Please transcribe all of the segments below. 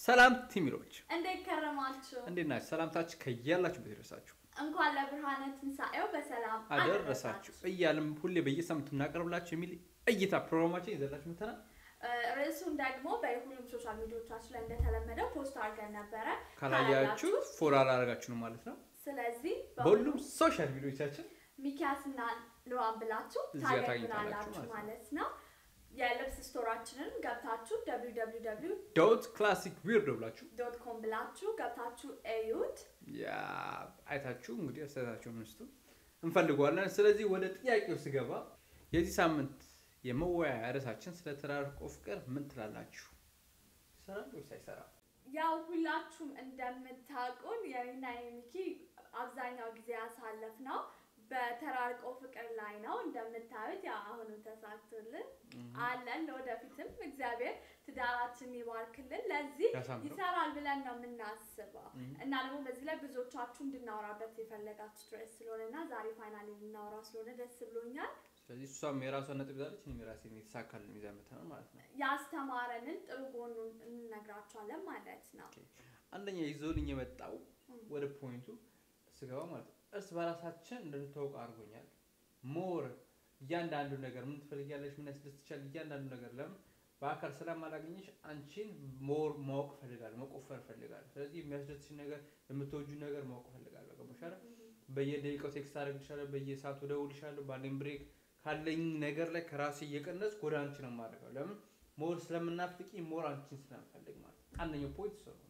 ሰላም ቲሚሮች እንዴት ከረማችሁ? እንዴት ናችሁ? ሰላምታችሁ ከያላችሁበት ይድረሳችሁ እንኳን ለብርሃነ ትንሣኤው በሰላም አደረሳችሁ እያልም ሁሌ በየሳምንቱ እናቀርብላችሁ የሚል እይታ ፕሮግራማችን ይዘላችሁ መተናል። እ፣ ርዕሱን ደግሞ በሁሉም ሶሻል ሚዲያዎቻችን ላይ እንደተለመደው ፖስት አድርገን ነበረ። ካላያችሁ ፎሎ አላደረጋችሁ ነው ማለት ነው። ስለዚህ በሁሉም ሶሻል ሚዲያዎቻችን ሚኪያስና ልዋን ብላችሁ እዚህ ጋር ታገኙናላችሁ ታገኙታላችሁ ማለት ነው። የልብስ ስቶራችንን ገብታችሁ www ዶት ክላሲክ ዊርዶ ብላችሁ ዶት ኮም ብላችሁ ገብታችሁ እዩት። ያ አይታችሁ እንግዲህ አስተያየታችሁን እንስጡ እንፈልገዋለን። ስለዚህ ወደ ጥያቄው ስገባ የዚህ ሳምንት የመወያያ ርዕሳችን ስለ ተራርቆ ፍቅር ምን ትላላችሁ? ይሰራል ወይስ አይሰራም? ያው ሁላችሁም እንደምታውቁን የኔና የሚኪ አብዛኛው ጊዜ ያሳለፍ ነው በተራርቆ ፍቅር ላይ ነው። እንደምታዩት ያው አሁንም ተሳክቶልን አለን። ለወደፊትም እግዚአብሔር ትዳራችን ይባርክልን። ለዚህ ያሳምረው። ይሰራል ብለን ነው የምናስበው እም። እና ደግሞ በዚህ ላይ ብዙዎቻችሁ እንድናወራበት የፈለጋችሁ ድረስ ስለሆነ እና ዛሬ ፋይናሊ ልናወራ ስለሆነ ደስ ብሎኛል። ስለዚህ እሷም የራሷን ነጥብ ይዛለች፣ እኔም የራሴን የተሳካልን ይዘን መተናል ማለት ነው። ያስተማረንን ጥሩ ጎኑን እንነግራችኋለን ማለት ነው። ኦኬ። አንደኛ ይዞልኝ የመጣው ወደ ፖይንቱ ስገባ ማለት ነው እርስ በራሳችን እንድንታወቅ አድርጎኛል። ሞር እያንዳንዱ ነገር ምን ትፈልጊያለሽ፣ ምን ያስደስትሻል፣ እያንዳንዱ ነገር ለምን በአካል ስለማላገኘሽ አንቺን ሞር ማወቅ እፈልጋለሁ፣ መቆፈር እፈልጋለሁ። ስለዚህ የሚያስደስትሽ ነገር፣ የምትወጁ ነገር ማወቅ እፈልጋለሁ። ገባሽ አይደል? በየደቂቃው ቴክስት አደርግልሻለሁ፣ በየሰዓቱ እደውልልሻለሁ። ባለኝ ብሬክ ካለኝ ነገር ላይ ከራሴ እየቀነስኩ ወደ አንቺ ነው የማደርገው። ለምን ሞር ስለምናፍቅኝ ሞር አንቺን ስለምፈልግ ማለት ነው። አንደኛው ፖይንት እሱ ነው።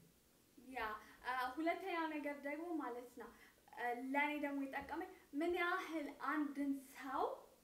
ያ አ፣ ሁለተኛው ነገር ደግሞ ማለት ነው አ፣ ለእኔ ደግሞ የጠቀመኝ ምን ያህል አንድን ሰው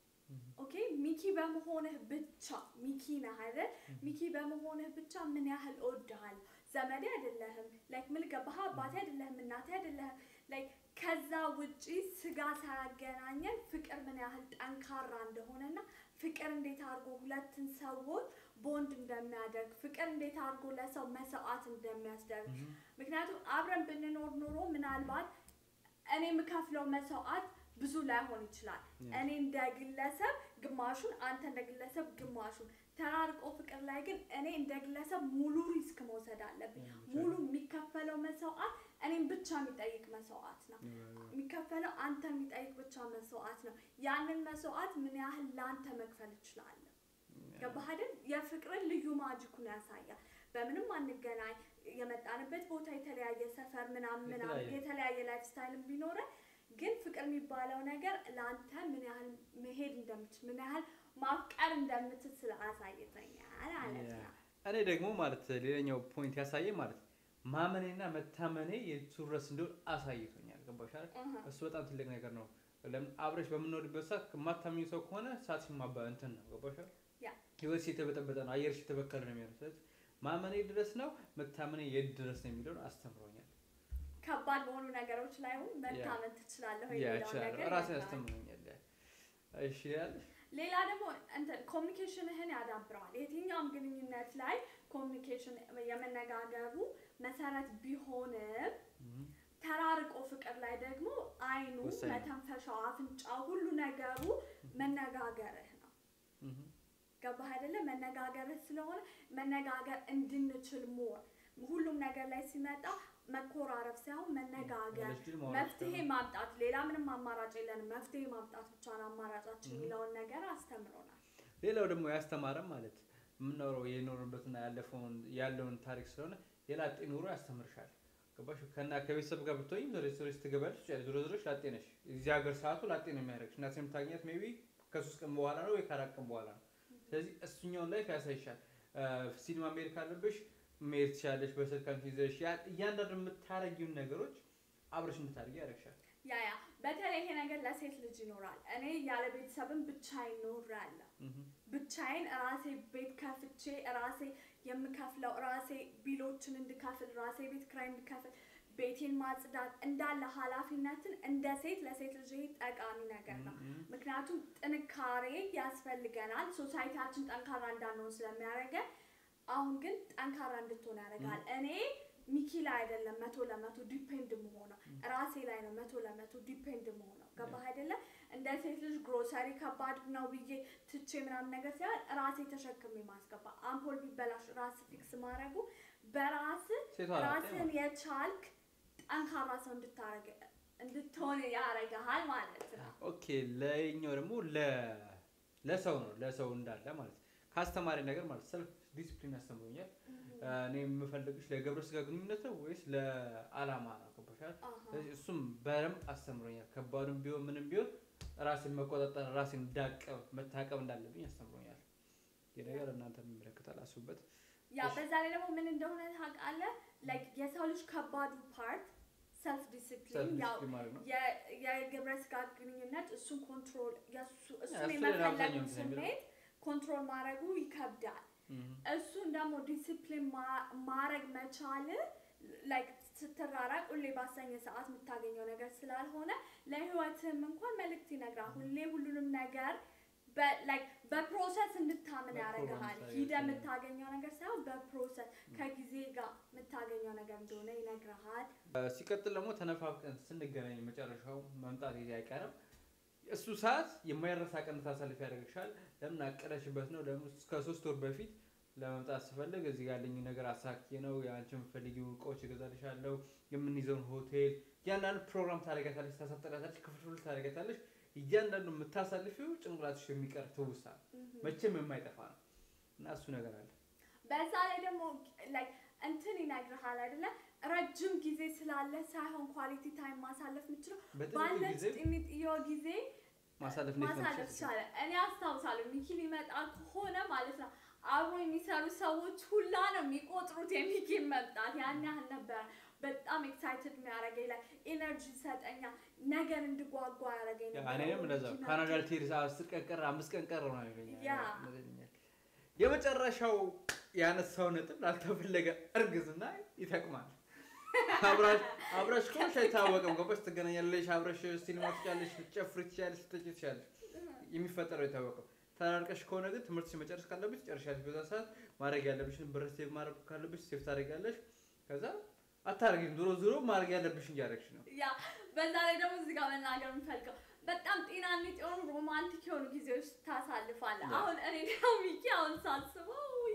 ኦኬ ሚኪ በመሆንህ ብቻ ሚኪ ነህ አይደል? ሚኪ በመሆንህ ብቻ ምን ያህል እወድሃለሁ። ዘመዴ አይደለህም፣ ላይክ ምን ገባህ? አባቴ አይደለህም፣ እናቴ አይደለህም። ላይክ ከዛ ውጪ ስጋ ሳያገናኘን ፍቅር ምን ያህል ጠንካራ እንደሆነና ፍቅር እንዴት አድርጎ ሁለትን ሰዎች ቦንድ እንደሚያደርግ ፍቅር እንዴት አድርጎ ለሰው መስዋዕት እንደሚያስደርግ ምክንያቱም አብረን ብንኖር ኖሮ ምናልባት እኔ የምከፍለው መስዋዕት ብዙ ላይሆን ይችላል። Yeah. እኔ እንደ ግለሰብ ግማሹን፣ አንተ እንደ ግለሰብ ግማሹን። ተራርቆ ፍቅር ላይ ግን እኔ እንደ ግለሰብ ሙሉ ሪስክ መውሰድ አለብኝ። Yeah, ሙሉ የሚከፈለው መስዋዕት እኔም ብቻ የሚጠይቅ መስዋዕት ነው። የሚከፈለው አንተ የሚጠይቅ ብቻ መስዋዕት ነው። ያንን መስዋዕት ምን ያህል ለአንተ መክፈል እችላለሁ? ገባህ አይደል? የፍቅርን ልዩ ማጂኩን ያሳያል። በምንም አንገናኝ፣ የመጣንበት ቦታ የተለያየ ሰፈር ምናምን ምናምን የተለያየ። የተለያየ ላይፍ ስታይልም ቢኖረን ግን ፍቅር የሚባለው ነገር ለአንተ ምን ያህል መሄድ እንደምችል ምን ያህል ማፍቀር እንደምትችል ስላሳይተኛል ማለት ነው። እኔ ደግሞ ማለት ሌላኛው ፖይንት ያሳየ ማለት ማመኔና መታመኔ የቱ ድረስ እንደሆነ አሳይቶኛል። ገባሽ አይደል? እህ። እሱ በጣም ትልቅ ነገር ነው። ለምን አብረሽ በምንወድበት ሰዓት የማታምኚው ሰው ከሆነ ሰዓት ሲማባ እንትን ነው። ገባሽ አይደል? ያ ህይወትሽ የተበጠበጠ ነው። አየርሽ የተበከለ ነው የሚሆነው። ስለዚህ ማመኔ ድረስ ነው መታመኔ የት ድረስ ነው የሚለውን አስተምሮኛል። ከባድ በሆኑ ነገሮች ላይ ሁን መታመን ትችላለህ ወይ ያ የሚለውን ይችላል ነገር ራሴን ይነግራል። አስተምሮኛል። ያ እሺ ያለሽ ሌላ ደግሞ እንትን ኮሚኒኬሽንህን ያዳብረዋል። የትኛውም ግንኙነት ላይ ኮሚኒኬሽን የመነጋገሩ መሰረት ቢሆንም ተራርቆ ፍቅር ላይ ደግሞ አይኑ፣ ወሳኝ ነው። መተንፈሻው፣ አፍንጫው ሁሉ ነገሩ መነጋገርህ ነው። ገባህ አይደለ? መነጋገርህ ስለሆነ መነጋገር እንድንችል ሞር ሁሉም ነገር ላይ ሲመጣ መኮራረፍ ሳይሆን መነጋገር ያለሽ ድል ማውራት መፍትሄ ደግሞ። ማምጣት ሌላ ምንም አማራጭ የለንም። መፍትሄ ማምጣት ብቻ ነው አማራጫችን የሚለውን ነገር አስተምሮናል። ሌላው ደግሞ ያስተማረን ማለት የምናወራው የኖርበትና ያለፈውን ያለውን ታሪክ ስለሆነ የላጤ ኑሮ ያስተምርሻል። ገባሽ? ከና ከቤተሰብ ጋር ብትሆኝ ዞሬ ዞሬ ስትገባለች ዞሮ ዞሮች ላጤ ነሽ። እዚህ ሀገር ሰዓቱ ላጤ ነው የሚያደርግሽ። እናት የምታገኛት ሜይ ቢ ከሶስት ቀን በኋላ ነው ወይ ከአራት ቀን በኋላ ነው። ስለዚህ እሱኛውን ላይፍ ያሳይሻል። ሲኒማ መሄድ ካለብሽ መሄድ ትችላለሽ። በስልክ አንቺ ይዘሽ ያ- እያንዳንዱ የምታረጊውን ነገሮች አብረሽ እንድታደርጊ ያደርግሻል። ያ ያ በተለይ ይሄ ነገር ለሴት ልጅ ይኖራል። እኔ ያለ ቤተሰብም ብቻዬን ኖሬያለሁ። እህ። ብቻዬን ራሴ ቤት ከፍቼ ራሴ የምከፍለው ራሴ ቢሎችን እንድከፍል ራሴ ቤት ክራይ እንድከፍል ቤቴን ማጽዳት እንዳለ ኃላፊነትን እንደ ሴት ለሴት ልጅ ይሄ ጠቃሚ ነገር ነው። ምክንያቱም ጥንካሬ ያስፈልገናል። ሶሳይቲያችን ጠንካራ እንዳንሆን ስለሚያደርገን፣ አሁን ግን ጠንካራ እንድትሆን ያደርጋል። እኔ ሚኪ ላይ አይደለም መቶ ለመቶ ዲፔንድ መሆነው ራሴ ላይ ነው መቶ ለመቶ ዲፔንድ መሆነው። ገባህ አይደለ? እንደ ሴት ልጅ ግሮሰሪ ከባድ ነው ብዬ ትቼ ምናምን ነገር ሲሆን ራሴ ተሸክሜ ማስገባ፣ አምፖል ቢበላሽ ራስ ፊክስ ማድረጉ በራስ ሴቷ ናት ራስን የቻልክ ጠንካራ ሰው እንድታረግ እንድትሆን ያረግሃል ማለት ነው። ኦኬ ለኛው ደግሞ ለ- ለሰው ነው ለሰው እንዳለ ማለት ነው። ከአስተማሪ ነገር ማለት ሰልፍ ዲስፕሊን ያስተምሩኛል። እኔ የምፈልግሽ ለግብረ ስጋ ግንኙነት ነው ወይስ ለአላማ ነው? ገባሻል? አሃ። ስለዚህ እሱም በደንብ አስተምሮኛል። ከባዱም ቢሆን ምንም ቢሆን ራሴን መቆጣጠር ራሴን እንዳቀብ መታቀብ እንዳለብኝ አስተምሮኛል። ይህ ነገር እናንተ የሚመለከታል፣ አስቡበት። ያ እሺ። በዛ ላይ ደግሞ ምን እንደሆነ ታውቃለህ? ላይክ የሰው ልጅ ከባዱ ፓርት ሰልፍ ዲሲፕሊን ሰልፍ ያው ዲስፕሊን ማለት ነው። የ- የግብረ ስጋ ግንኙነት እሱን ኮንትሮል የሱ እሱ እሱን ላይ የመፈለጉ አብዛኛውን ጊዜ የሚለው። ስሜት ኮንትሮል ማድረጉ ይከብዳል። እም። እሱን ደግሞ ዲሲፕሊን ማድረግ መቻል ላይክ ስትራራቅ ሁሌ ባሰኘ ሰዓት የምታገኘው ነገር ስላልሆነ ለህይወትም እንኳን መልእክት ይነግራል። ሁሌ ሁሉንም ነገር በ- like በፕሮሰስ እንድታምን በፕሮግራም ያደርግሃል። ሳይሆን ሂደ ሲሆን። የምታገኘው ነገር ሳይሆን በፕሮሰስ ከጊዜ ጋር የምታገኘው ነገር እንደሆነ ይነግርሃል። ሲቀጥል ደግሞ ተነፋፍቀን ስንገናኝ መጨረሻው መምጣት ይዜ አይቀርም። እሱ ሰዓት የማይረሳ ቀን ታሳልፍ ያደርግሻል። ለምን አቀደሽበት ነው። ደግሞ እስከ ሶስት ወር በፊት ለመምጣት ስፈልግ እዚህ ጋር ያለኝ ነገር አሳኪ ነው። የአንቺ የምትፈልጊው እቃዎች እገዛልሻለሁ። የምንይዘውን ሆቴል እያንዳንዱ ፕሮግራም ታደርጊያታለሽ፣ ታሳጠሪያታለሽ፣ ክፍፍል ታደርጊያታለሽ። እያንዳንዱ የምታሳልፊው ጭንቅላትሽ የሚቀር ትውስታ ነው። መቼም የማይጠፋ ነው እና እሱ ነገር አለ። በዛ ላይ ደግሞ like እንትን ይነግርሃል አይደለ? ረጅም ጊዜ ስላለ ሳይሆን ኳሊቲ ታይም ማሳለፍ የምችለው በጥቂት ባለች ጊዜ ጥሚጥዮ ጊዜ ማሳለፍ እንዴት ነው ማሳለፍ የምትችይው? ቻለ። እኔ አስታውሳለሁ ሚኪ ሊመጣ ከሆነ ማለት ነው አብሮ የሚሰሩ ሰዎች ሁላ ነው የሚቆጥሩት የሚኪን መምጣት። ያን ያህል ነበረ። በጣም ኤክሳይትድ የሚያደርገኝ ላይ ኤነርጂ ይሰጠኛል፣ ነገር እንድጓጓ ያደረገኝ ያ ነበር። እኔም እንደዛው ሚኪ ካናዳ መጥቶ- ልትሄድ አስር ቀን ቀረ አምስት ቀን ቀረ ነው ይለኛል። ያ። ይለኛል። የመጨረሻው ያነሳው ነጥብ ላልተፈለገ እርግዝና ይጠቅማል። አብራሽ አብራሽ ከሆንሽ አይታወቅም። ገባሽ? ትገናኛለሽ፣ አብረሽ ሲኒማ ትጫለሽ፣ ልትጨፍሪ ትችያለሽ፣ ልትጠጪ ትችያለሽ። የሚፈጠረው አይታወቅም። ተራርቀሽ ከሆነ ግን ትምህርትሽ መጨረስ ካለብሽ ትጨርሻለሽ። በዛ ሰዓት ማድረግ ያለብሽን ብር ሴቭ ማድረግ ካለብሽ ሴቭ ታደርጊያለሽ። ከዛ አታደርጊም። ዞሮ ዞሮ ማድረግ ያለብሽን እያደረግሽ ነው። ያ በዛ ላይ ደግሞ እዚህ ጋር መናገር የምፈልገው በጣም ጤናንጥ የሆኑ ሮማንቲክ የሆኑ ጊዜዎች ታሳልፋለህ። ያ። አሁን እኔ እና ሚኪ አሁን ሳስበው ውይ፣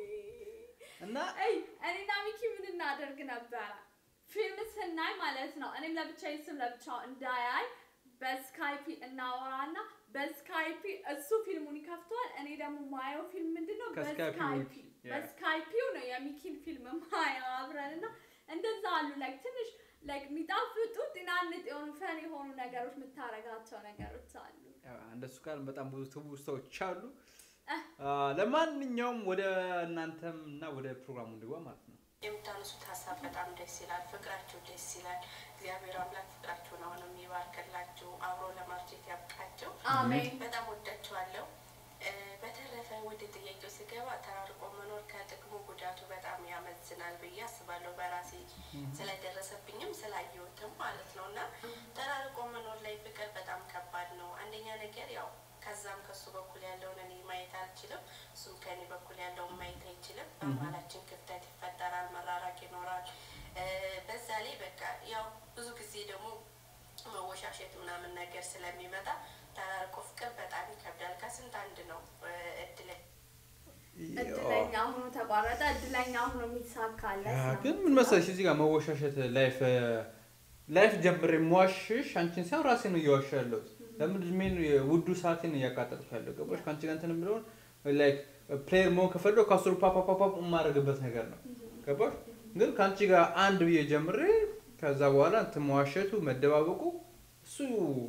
እና እይ እኔና ሚኪ ምን እናደርግ ነበረ? ፊልም ስናይ ማለት ነው። እኔም ለብቻዬ ስም ለብቻው እንዳያይ በስካይፒ እናወራና በስካይፒ እሱ ፊልሙን ይከፍተዋል። እኔ ደግሞ ማየው ፊልም ምንድን ነው? ከስካይፒ በስካይፒ ውጪ፣ ያ። በስካይፒው ነው የሚኪን ፊልም ማየው አብረን እና እንደዛ አሉ ላይክ ትንሽ ላይክ የሚጣፍጡ ጤናንጥ የሆኑ ፈን የሆኑ ነገሮች የምታረጋቸው ነገሮች አሉ። ያው እንደሱ ጋር በጣም ብዙ ትውስታዎች አሉ። እህ። አ፣ ለማንኛውም ወደ እናንተም እና ወደ ፕሮግራሙ እንግባ ማለት ነው። የምታነሱት ሀሳብ በጣም ደስ ይላል። ፍቅራችሁ ደስ ይላል። እግዚአብሔር አምላክ ፍቅራችሁን አሁንም ይባርክላችሁ፣ አብሮ ለማርጀት ያብቃቸው። አሜን። በጣም ወዳችኋለሁ። እ፣ በተረፈ ወደ ጥያቄው ስገባ ተራርቆ መኖር ከጥቅሙ ጉዳቱ በጣም ያመዝናል ብዬ አስባለሁ። በራሴ ስለደረሰብኝም ስላየሁትም ማለት ነው እና ተራርቆ መኖር ላይ ፍቅር በጣም ከባድ ነው። አንደኛ ነገር ያው ከዛም ከሱ በኩል ያለውን እኔ ማየት አልችልም፣ እሱም ከኔ በኩል ያለውን ማየት አይችልም። በመሀላችን ክፍተት ይፈጠራል፣ መራራቅ ይኖራል። እ፣ በዛ ላይ በቃ ያው ብዙ ጊዜ ደግሞ መወሻሸት ምናምን ነገር ስለሚመጣ ተራርቆ ፍቅር በጣም ይከብዳል። ከስንት አንድ ነው እ፣ እድል እድለኛ ሆኖ ተቋረጠ። እድለኛ ሆኖ የሚሳካለት ያ፣ ነው። ግን ምን መሰለሽ እዚህ ጋር መወሻሸት ላይፍ ላይፍ ጀምሬ የምዋሽሽ አንቺን ሳይሆን ራሴ ነው እየዋሻ ያለሁት። ለምን እድሜን ውዱ ሰዓቴን እያቃጠልኩ ያለው ገባሽ? ከአንቺ ጋር እንትን የምለውን ላይክ ፕሌየር መሆን ከፈለሁ ከአስሩ ፓፓፓፓ የማደርግበት ነገር ነው ገባሽ? ግን ከአንቺ ጋር አንድ ብዬ ጀምሬ ከዛ በኋላ እንትን መዋሸቱ መደባበቁ እሱ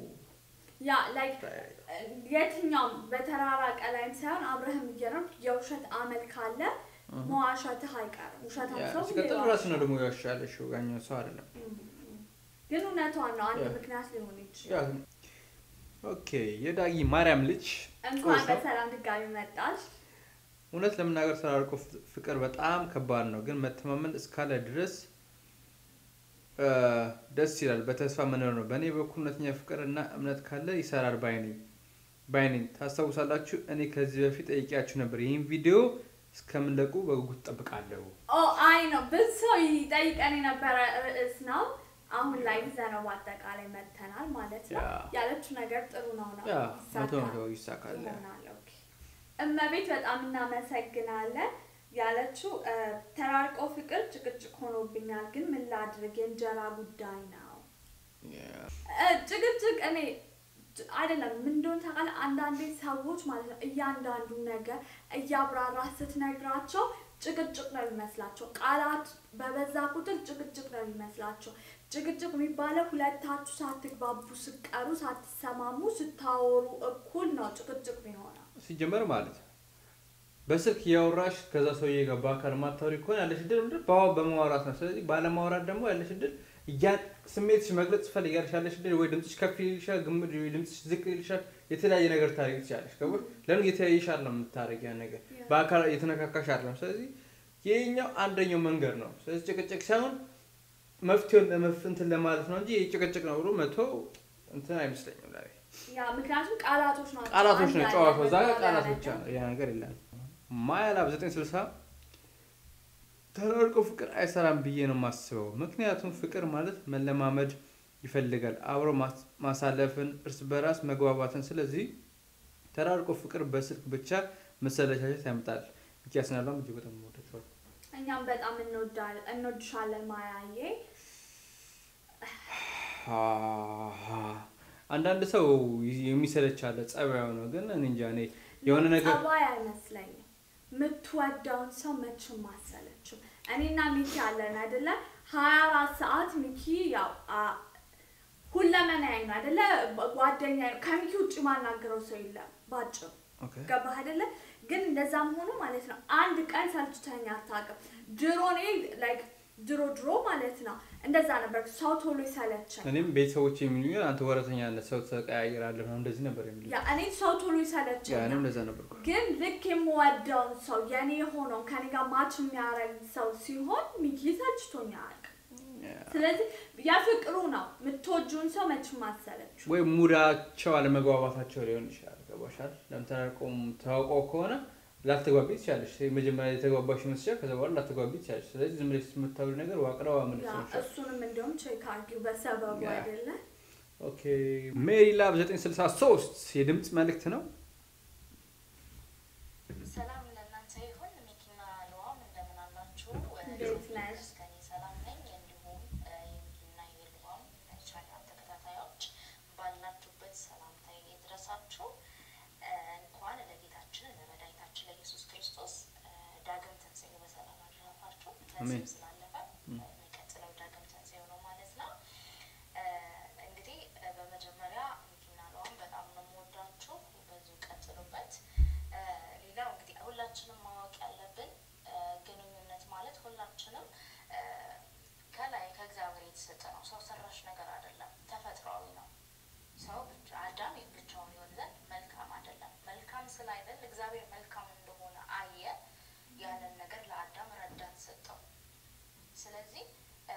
ያ ላይክ የትኛውም በተራራቀ ላይም ሳይሆን አብረህም እየኖርክ የውሸት አመል ካለ መዋሸትህ አይቀርም። ውሸታም ያ፣ ሰው ሁሌ ሲቀጥል ይዋሻል። ራስ ነው ደግሞ ያሻለሽ ያኛው ሰው አይደለም። ግን እውነቷን ነው። አንድ ያ። ምክንያት ሊሆን ይችላል። ያ፣ ኦኬ የዳጊ ማርያም ልጅ እንኳን ቆይታ። በሰላም ድጋሚ መጣች። እውነት ለመናገር ተራርቆ ፍ- ፍቅር በጣም ከባድ ነው፣ ግን መተማመን እስካለ ድረስ እ፣ ደስ ይላል። በተስፋ መኖር ነው። በእኔ በኩል እውነተኛ ፍቅር እና እምነት ካለ ይሰራል ባይኔ ባይኔ። ታስታውሳላችሁ፣ እኔ ከዚህ በፊት ጠይቂያችሁ ነበር። ይህን ቪዲዮ እስከምንለቁ በጉጉት ጠብቃለሁ። ኦ አይ ነው ብዙ ሰው ይጠይቀን የነበረ ርዕስ ነው። አሁን ላይ ይዘነው በአጠቃላይ መተናል ማለት ነው። ያ። ያለችው ነገር ጥሩ ነው ነው ያ መቶ ይሳካል መቶ ይሳካል። ይሆናል። ኦኬ። እመቤት በጣም እናመሰግናለን። ያለችው እ፣ ተራርቆ ፍቅር ጭቅጭቅ ሆኖብኛል፣ ግን ምን ላድርግ የእንጀራ ጉዳይ ነው። እ፣ ጭቅጭቅ እኔ ጭ- አይደለም ምን እንደሆነ ታውቃለህ? አንዳንዴ ሰዎች ማለት ነው እያንዳንዱ ነገር እያብራራ ስትነግራቸው ጭቅጭቅ ነው የሚመስላቸው። ቃላት በበዛ ቁጥር ጭቅጭቅ ነው የሚመስላቸው። ጭቅጭቅ የሚባለው ሁለታችሁ ሳትግባቡ ስትቀሩ፣ ሳትሰማሙ፣ ስታወሩ እኩል ነው ጭቅጭቅ የሚሆነው። ሲጀመር ማለት ነው በስልክ እያወራሽ ከዛ ሰውዬ ጋር በአካል ማታወሪ ከሆነ ያለሽ እድል ምንድን በአዋ- በማውራት ነው። ስለዚህ ባለማውራት ደግሞ ያለሽ እድል እያ ስሜትሽ መግለጽ ትፈልጊያለሽ ያለሽ እድል ወይ ድምፅሽ ከፍ ይልሻል፣ ግምት ወይ ድምፅሽ ዝቅ ይልሻል። የተለያየ ነገር ታደርጊ ትችላለሽ። ገባሽ? ለምን የተያየሽ አይደለም የምታደርጊ ያን ነገር በአካል የተነካካሽ አይደለም። ስለዚህ ይሄኛው አንደኛው መንገድ ነው። ስለዚህ ጭቅጭቅ ሳይሆን መፍትሄውን ለመፍ እንትን ለማለት ነው እንጂ ጭቅጭቅ ነው ብሎ መቶ እንትን አይመስለኝም ለእኔ። ያ ምክንያቱም ቃላቶች ናቸው። ቃላቶች ነው አንድ ጨዋታው። ላይ እዛ ጋር መባባል ቃላት ያለበት። ብቻ ነው፣ ያ ነገር የለም። ማያላብ 960 ተራርቆ ፍቅር አይሰራም ብዬ ነው የማስበው። ምክንያቱም ፍቅር ማለት መለማመድ ይፈልጋል፣ አብሮ ማስ- ማሳለፍን፣ እርስ በራስ መግባባትን። ስለዚህ ተራርቆ ፍቅር በስልክ ብቻ መሰለቻቸት ያመጣል። ሚኪያስ ናለም እጅግ በጣም ወደቸዋል። እኛም በጣም እንወዳለን እንወድሻለን ማያዬ። አንዳንድ ሰው የሚሰለች አለ፣ ጸባዩ ነው። ግን እኔ እንጃ እኔ የሆነ ነገር ጸባይ አይመስለኝም። የምትወደውን ሰው መቼም አሰለችም። እኔና ሚኪ አለን አይደለ? ሀያ አራት ሰዓት ሚኪ ያው አ- ሁለመናዬ ነው አይደለ? ጓደኛዬ ነው። ከሚኪ ውጭ ማናገረው ሰው የለም ባጭሩ። ኦኬ። ገባህ አይደለ? ግን እንደዛም ሆኖ ማለት ነው አንድ ቀን ሰልችተኛ አታውቅም። ድሮ እኔ ላይክ ድሮ ድሮ ማለት ነው እንደዛ ነበር። ሰው ቶሎ ይሰለቸኝ። እኔም ቤተሰቦች የሚሉኝ አንተ ወረተኛ ነህ፣ ሰው ተቀያየራለህ ምናምን እንደዚህ ነበር የሚሉኝ። ያ እኔ ሰው ቶሎ ያ ይሰለቸኛል። እኔም እንደዛ ነበር። ግን ልክ የምወደውን ሰው የኔ የሆነውን ከኔ ጋር ማች የሚያደርግ ሰው ሲሆን ሚኪ ሰልችቶኛ አያውቅም። ስለዚህ የፍቅሩ ነው የምትወጂውን ሰው መቼም አትሰለችም። ወይ ሙዳቸው አለመግባባታቸው ሊሆን ይችላል። ገባሻል? ለምተናቆም ተዋውቀው ከሆነ ላትግባቢ ትችላለሽ። መጀመሪያ የተግባባሽ ይመስልሻል፣ ከዛ በኋላ ላትግባቢ ትችላለሽ። ስለዚህ ዝም ብለሽ የምታወሪ ነገር ዋቅረዋ ምን ያ ይችላል? እሱንም እንዲሁም ቼክ አድርጊው በሰበቡ ያ። አይደለ ኦኬ ሜሪ ላብ 963 የድምፅ መልእክት ነው። ሰላም ለእናንተ ይሁን። ሚኪና ሉዋም እንደምን አላችሁ? እንዴት ነሽ? ከኔ ሰላም ነኝ። እንዲሁም እ፣ የሚኪና የሉዋም ቻናል ተከታታዮች ባላችሁበት ሰላምታዬ ይድረሳችሁ። እ፣ እንኳን ለጌታችን ለመድኃኒታችን ለኢየሱስ ክርስቶስ እ፣ ዳግም ትንሣኤው በሰላም አደረሳችሁ። አሜን። ትንሣኤው ስላለፈ ም። የሚቀጥለው ዳግም ትንሣኤው ነው ማለት ነው። እ፣ እንግዲህ እ፣ በመጀመሪያ ሚኪና ሉዋም በጣም ነው የምወዳችሁ። በዚሁ ቀጥሉበት። እ፣ ሌላው እንግዲህ ሁላችንም ማወቅ ያለብን እ፣ ግንኙነት ማለት ሁላችንም እ፣ ከላይ ከእግዚአብሔር የተሰጠ ነው። ሰው ሰራሽ ነገር አይደለም፣ ተፈጥሯዊ ነው። ሰው ብቻ አዳም ብቻውን ይሆን ዘንድ መልካም አይደለም። መልካም ስላይደል እግዚአብሔር መልካም እንደሆነ አየ። ያንን ነገር ለአዳም ረዳት ሰጠው። ስለዚህ እ፣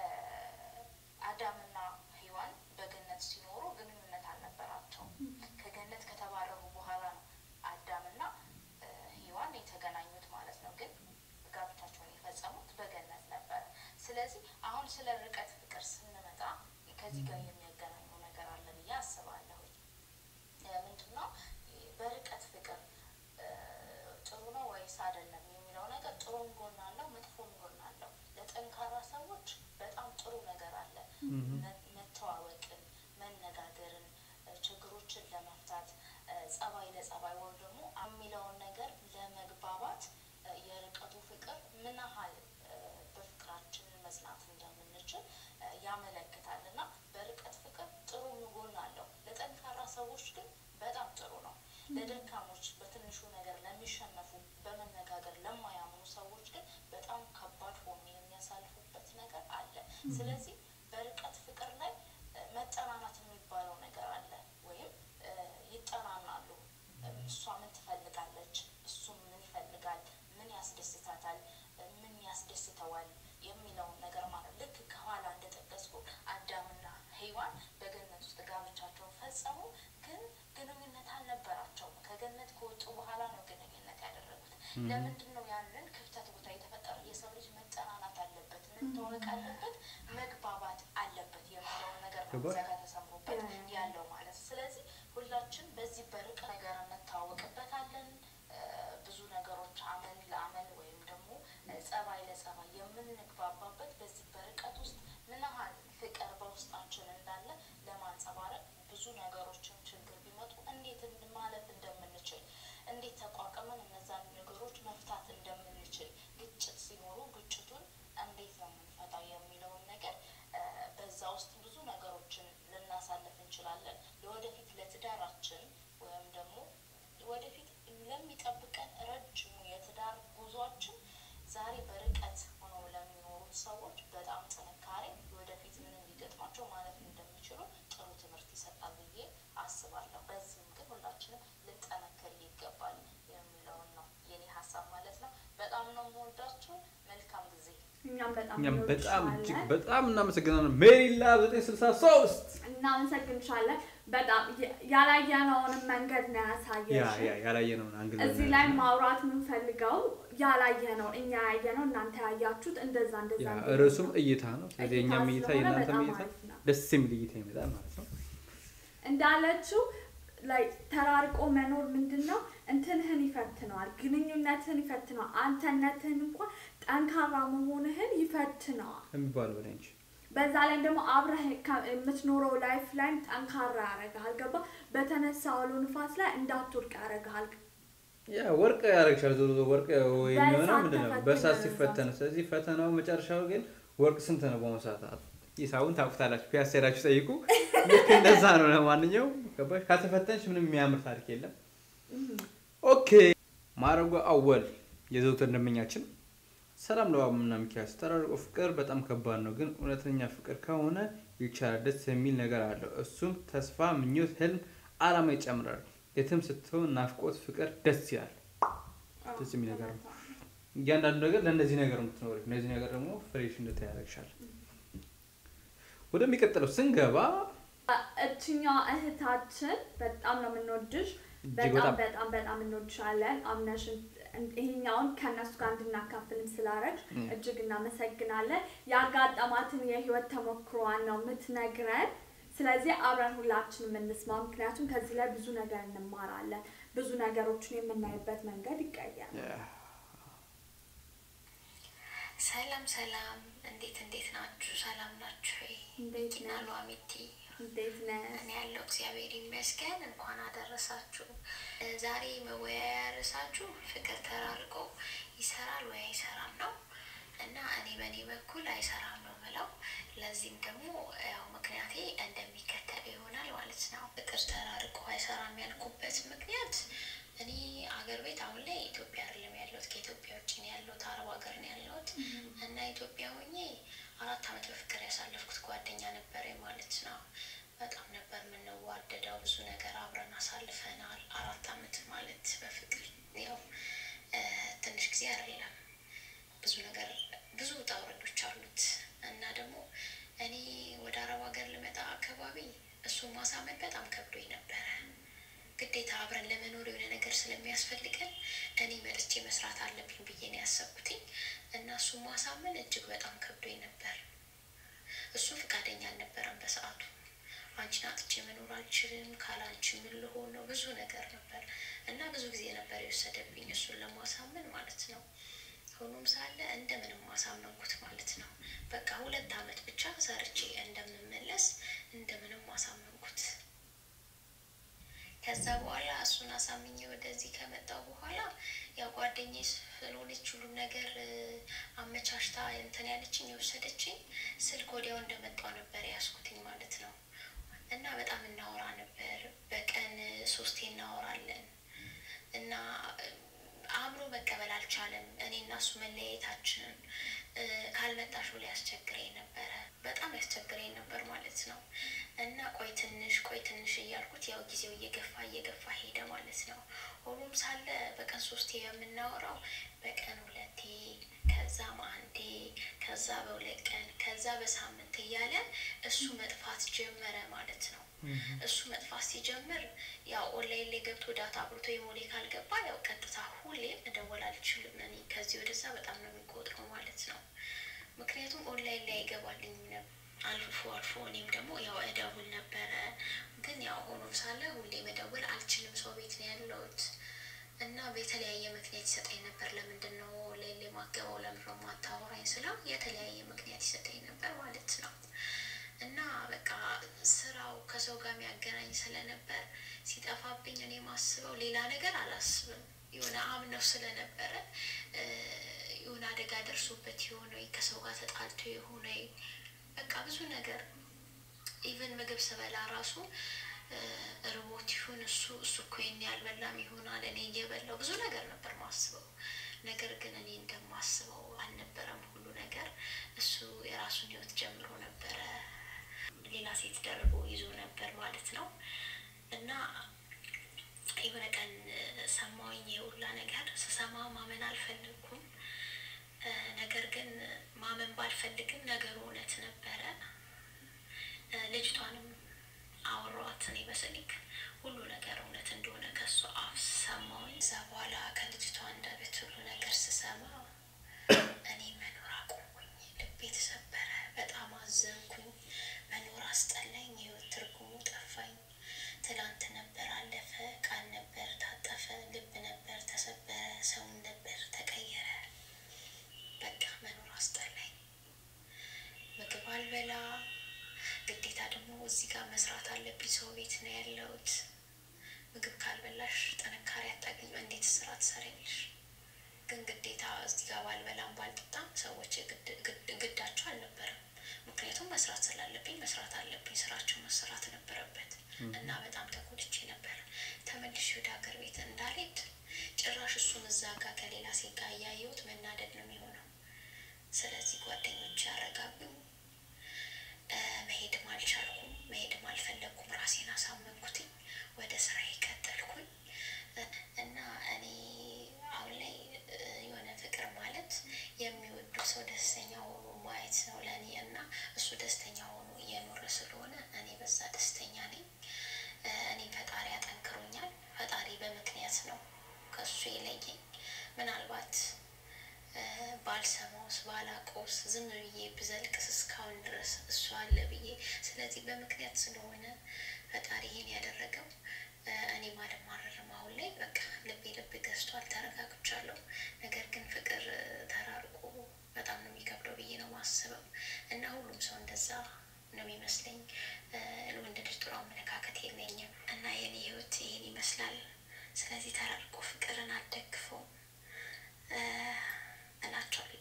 አዳምና ሔዋን በገነት ሲኖሩ ግንኙነት አልነበራቸውም። ከገነት ከተባረሩ በኋላ ነው አዳምና እ፣ ሔዋን የተገናኙት ማለት ነው። ግን ጋብቻቸውን የፈጸሙት በገነት ነበረ። ስለዚህ አሁን ስለ ርቀት ፍቅር ስንመጣ ከዚህ ጋር የሚያገናኘው ነገር አለ ብዬ አስባለሁ። ምንድን ነው በርቀት ፍቅር እ፣ ጥሩ ነው ወይስ አይደለም የሚለው ነገር ጥሩም ጎን አለው፣ መጥፎም ጎን አለው። ለጠንካራ ሰዎች በጣም ጥሩ ነገር አለ። መ- መተዋወቅን፣ መነጋገርን፣ እ፣ ችግሮችን ለመፍታት እ፣ ጸባይ ለጸባይ ወይም ደግሞ የሚለውን ነገር ለመግባባት እ፣ የርቀቱ ፍቅር ምን ያህል እ፣ በፍቅራችን መጽናት እንደምንችል እ፣ ያመለክታል እና በርቀት ፍቅር ጥሩ ጎን አለው። ለጠንካራ ሰዎች ግን በጣም ጥሩ ነው። ለደካሞች፣ በትንሹ ነገር ለሚሸነፉ፣ በመነጋገር ለማያምኑ ሰዎች ግን በጣም ከባድ ሆኖ የሚያሳልፉበት ነገር አለ። ስለዚህ በርቀት ፍቅር ላይ እ፣ መጠናናት የሚባለው ነገር አለ። ወይም እ፣ ይጠናናሉ። እ፣ እሷ ምን ትፈልጋለች፣ እሱም ምን ይፈልጋል፣ ምን ያስደስታታል፣ እ፣ ምን ያስደስተዋል የሚለውን ነገር ማለት ልክ ከኋላ እንደጠቀስኩ አዳምና ሔዋን በገነት ውስጥ ጋብቻቸውን ፈጸሙ፣ ግን ግንኙነት አልነበራቸውም። ከገነት ከወጡ በኋላ ነው ግንኙነት ያደረጉት። ለምንድን ነው ያንን ክፍተት ቦታ የተፈጠረው? የሰው ልጅ መጠናናት አለበት፣ መታወቅ አለበት፣ መግባባት አለበት የሚለውን ነገር ነው ገባሽ? እዚያ ጋር ተሰምሮበት ያ፣ ያ። ያለው ማለት። ስለዚህ ሁላችን በዚህ በርቅ ነገር እንታወቅበታለን። እ፣ ብዙ ነገሮች አመል ለአመል ወይም ደግሞ ለትዳራችን ወይም ደግሞ ወደፊት ለሚጠብቀን ረጅሙ የትዳር ጉዟችን ዛሬ በርቀት ሆነው ለሚኖሩት ሰዎች በጣም ጥንካሬ ወደፊት ምን እንዲገጥማቸው ማለት እንደሚችሉ ጥሩ ትምህርት ይሰጣል ብዬ አስባለሁ። በዚህም ግን ሁላችንም ልንጠነክር ይገባል የሚለውን ነው የኔ ሀሳብ ማለት ነው። በጣም ነው የምወዳችሁ። መልካም ጊዜ። እኛም በጣም እኛም በጣም እጅግ እንወድሻለን። በጣም እናመሰግናለን። ሜሪላ 963 እናመሰግንሻለን። በጣም የ- ያላየነውንም መንገድ ነው ያ ያሳየሽ። ያ ያላየነውን አንግል እዚህ ላይ ማውራት የምንፈልገው ያላየነው እኛ ያየነው እናንተ ያያችሁት እንደዛ እንደዛ ያ እንደዛ ርዕሱም ነው። እይታ ነው። ስለዚህ እይታ የእኛም እይታ ስለሆነ የእናንተም በጣም እይታ አሪፍ ነው። ደስ የሚል እይታ ይመጣል ማለት ነው። እንዳለችው ላይ ተራርቆ መኖር ምንድን ነው እንትንህን ይፈትነዋል፣ ግንኙነትህን ይፈትነዋል፣ አንተነትህን እንኳን ጠንካራ መሆንህን ይፈትነዋል። የሚባለው በላይ እንጂ በዛ ላይ ደግሞ አብረህ ከ- የምትኖረው ላይፍ ላይም ጠንካራ ያደርግሃል። ገባ በተነሳ አውሎ ንፋስ ላይ እንዳትወድቅ ያደርግሃል። ያ ወርቅ ያደርግሻል። ዞሮ ዞሮ ወርቅ ወይ የሚሆነው በእሳት ምንድን ነው? ተፈትኖ በእሳት ነው ሲፈተን። ስለዚህ ፈተናው መጨረሻው ግን ወርቅ ስንት ነው በአሁኑ ሰዓት? ሂሳቡን ታውቁታላችሁ። ፒያሳ ሄዳችሁ ጠይቁ። ልክ እንደዛ ነው። ለማንኛውም ገባሽ? ካልተፈተንሽ ምንም የሚያምር ታሪክ የለም። ኦኬ ማረጓ አወል የዘውትር ደንበኛችን ሰላም ለባብና ሚኪያስ ተራርቆ ፍቅር በጣም ከባድ ነው፣ ግን እውነተኛ ፍቅር ከሆነ ይቻላል። ደስ የሚል ነገር አለው። እሱም ተስፋ፣ ምኞት፣ ህልም፣ አላማ ይጨምራል። የትም ስትሆን ናፍቆት፣ ፍቅር ደስ ይላል። ደስ የሚል ነገር ነው። እያንዳንዱ ነገር ለእነዚህ ነገር ነው የምትኖሪው። እነዚህ ነገር ደግሞ ፍሬሽ እንድታይ ያደርግሻል። ወደሚቀጥለው ስንገባ እችኛዋ እህታችን በጣም ነው የምንወድሽ። እጅግ በጣም በጣም በጣም በጣም እንወድሻለን። አምነሽን ይሄኛውን ከእነሱ ጋር እንድናካፍልም ስላረግሽ እም። እጅግ እናመሰግናለን። ያጋጠማትን የህይወት ተሞክሯን ነው የምትነግረን። ስለዚህ አብረን ሁላችንም እንስማ፣ ምክንያቱም ከዚህ ላይ ብዙ ነገር እንማራለን። ብዙ ነገሮችን የምናይበት መንገድ ይቀየራል። ሰላም ሰላም፣ እንዴት እንዴት ናችሁ? ሰላም ናችሁ ወይ? እንዴት ኪና ነህ? ሉአሚቲ እንዴት ነህ? እኔ ያለው እግዚአብሔር ይመስገን። እንኳን አደረሳችሁ። እ ዛሬ መወያያ ርዕሳችሁ ፍቅር ተራርቆ ይሰራል ወይ አይሰራም ነው እና እኔ በእኔ በኩል አይሰራም ነው ምለው። ለዚህም ደግሞ ያው ምክንያቴ እንደሚከተል ይሆናል ማለት ነው። ፍቅር ተራርቆ አይሰራም ያልኩበት ምክንያት እኔ አገር ቤት አሁን ላይ ኢትዮጵያ አይደለም ያለሁት፣ ከኢትዮጵያ ውጭ ነው ያለሁት፣ አረብ ሀገር ነው ያለሁት እና ኢትዮጵያ ሆኜ አራት ዓመት በፍቅር ያሳለፍኩት ጓደኛ ነበረ ማለት ነው። በጣም ነበር የምንዋደደው፣ ብዙ ነገር አብረን አሳልፈናል። አራት ዓመት ማለት በፍቅር ያው እ ትንሽ ጊዜ አይደለም፣ ብዙ ነገር ብዙ ውጣ ውረዶች አሉት እና ደግሞ እኔ ወደ አረብ ሀገር ልመጣ አካባቢ እሱን ማሳመን በጣም ከብዶኝ ነበረ። ግዴታ አብረን ለመኖር የሆነ ነገር ስለሚያስፈልገን እኔ መጥቼ መስራት አለብኝ ብዬ ነው ያሰብኩትኝ እና እሱን ማሳመን እጅግ በጣም ከብዶኝ ነበር። እሱ ፈቃደኛ አልነበረም በሰዓቱ። አንቺን አጥቼ መኖር አልችልም፣ ካላንቺ ምን ልሆን ነው? ብዙ ነገር ነበር እና ብዙ ጊዜ ነበር የወሰደብኝ እሱን ለማሳመን ማለት ነው። ሆኖም ሳለ እንደምንም ማሳመንኩት ማለት ነው። በቃ ሁለት ዓመት ብቻ ሰርቼ እንደምመለስ እንደምንም ማሳመንኩት። ከዛ በኋላ እሱን አሳምኜ ወደዚህ ከመጣው በኋላ ያው ጓደኛዬ ስለሆነች ሁሉም ነገር እ፣ አመቻችታ እንትን ያለችኝ የወሰደችኝ ስልክ ወዲያው እንደመጣው ነበር ያስኩትኝ ማለት ነው። እና በጣም እናወራ ነበር። በቀን ሶስቴ እናወራለን እና እ፣ አእምሮ መቀበል አልቻለም። እኔ እና እሱ መለያየታችንን እ፣ ካልመጣሽ ብሎ ያስቸግረኝ ነበረ። በጣም ያስቸግረኝ ነበር ማለት ነው። እና ቆይ ትንሽ ቆይ ትንሽ እያልኩት ያው ጊዜው እየገፋ እየገፋ ሄደ ማለት ነው። ሆኖም ሳለ በቀን ሶስቴ የምናወራው በቀን ሁለቴ ከዛም አንዴ ከዛ በሁለት ቀን ከዛ በሳምንት እያለ እሱ መጥፋት ጀመረ ማለት ነው። እሱ መጥፋት ሲጀምር ያው ኦንላይን ላይ ገብቶ ዳታ አብርቶ የሞሌ ካልገባ ያው ቀጥታ ሁሌም መደወል አልችልም። እኔ ከዚህ ወደዛ በጣም ነው የሚቆጥረው ማለት ነው። ምክንያቱም ኦንላይን ላይ አይገባልኝም ነበር። አልፎ አልፎ እኔም ደግሞ ያው እደውል ነበረ፣ ግን ያው ሆኖ ሳለ ሁሌ መደወል አልችልም። ሰው ቤት ነው ያለሁት እና በተለያየ ምክንያት ይሰጠኝ ነበር። ለምንድን ነው ኦንላይን ላይ ማገባው? ለምንድን ነው ማታወራኝ ስለው የተለያየ ምክንያት ይሰጠኝ ነበር ማለት ነው። እና በቃ ስራው ከሰው ጋር የሚያገናኝ ስለነበር ሲጠፋብኝ እኔ ማስበው ሌላ ነገር አላስብም። የሆነ አምነው ስለነበረ እ፣ የሆነ አደጋ ደርሶበት የሆነ ወይ ከሰው ጋር ተጣልቶ የሆነ በቃ ብዙ ነገር ኢቨን ምግብ ስበላ ራሱ እ፣ ርቦት ይሁን እሱ እሱ እኮ ይሄን ያልበላም ይሆናል እኔ እየበላው ብዙ ነገር ነበር ማስበው። ነገር ግን እኔ እንደማስበው አልነበረም ሁሉ ነገር። እሱ የራሱን ህይወት ጀምሮ ነበረ ሌላ ሴት ደርቦ ይዞ ነበር ማለት ነው። እና የሆነ ቀን እ፣ ሰማሁኝ የሁላ ነገር ስሰማ ማመን አልፈለግኩም። እ፣ ነገር ግን ማመን ባልፈልግም ነገሩ እውነት ነበረ። እ፣ ልጅቷንም አወሯት እኔ በስልክ ሁሉ ነገር እውነት እንደሆነ ከሱ አፍ ሰማሁኝ። እዛ በኋላ ከልጅቷ አንደበት ሁሉ ነገር ስሰማ እኔ መኖር አቆምኩኝ። ልቤ ተሰበረ። በጣም አዘንኩኝ። መኖር አስጠላኝ። የህይወት ትርጉሙ ጠፋኝ። ትላንት ነበር አለፈ፣ ቃል ነበር ታጠፈ፣ ልብ ነበር ተሰበረ፣ ሰውን ነበር ተቀየረ። በቃ መኖር አስጠላኝ። ምግብ አልበላ፣ ግዴታ ደግሞ እዚህ ጋር መስራት አለብኝ። ሰው ቤት ነው ያለሁት። ምግብ ካልበላሽ ጥንካሬ አታገኝም። እንዴት ስራ ትሰሪያለሽ? ግን ግዴታ እዚህ ጋር ባልበላም ባልጠጣም ሰዎች ግድ- ግድ- ግዳቸው አልነበረም። ምክንያቱም መስራት ስላለብኝ መስራት አለብኝ። ስራቸው መሰራት ነበረበት እና በጣም ተጎድቼ ነበር። ተመልሼ ወደ ሀገር ቤት እንዳልሄድ ጭራሽ እሱን እዛ ጋር ከሌላ ሴት ጋር እያየሁት መናደድ ነው የሚሆነው። ስለዚህ ጓደኞች ያረጋጉኝ። እ፣ መሄድም አልቻልኩም፣ መሄድም አልፈለግኩም። ራሴን አሳመንኩትኝ። ወደ ስራዬ ቀጠልኩኝ እ፣ እና እኔ አሁን ላይ እ፣ የሆነ ፍቅር ማለት የሚወዱ ሰው ደስተኛ ሆኖ ማየት ነው ለእኔ እና እሱ ደስተኛ ሆኖ እየኖረ ስለሆነ እኔ በዛ ደስተኛ ነኝ። እ፣ እኔ ፈጣሪ አጠንክሮኛል። ፈጣሪ በምክንያት ነው ከሱ የለየኝ። ምናልባት እ፣ ባልሰማውስ ባላቆስ ዝም ብዬ ብዘልቅስ እስካሁን ድረስ እሱ አለ ብዬ ስለዚህ በምክንያት ስለሆነ ፈጣሪ ይሄን ያደረገው እ፣ እኔም አልማረርም። አሁን ላይ በቃ ልቤ ልብ ገዝቷል፣ ተረጋግቻለሁ። ነገር ግን ፍቅር እ፣ ተራርቆ በጣም ነው የሚከብደው ብዬ ነው ማስበው እና ሁሉም ሰው እንደዛ ነው የሚመስለኝ። እ፣ ለወንድ ልጅ ጥሩ አመለካከት የለኝም እና የኔ ህይወት ይሄን ይመስላል። ስለዚህ ተራርቆ ፍቅርን አልደግፈውም እ፣ እላቸዋለሁ።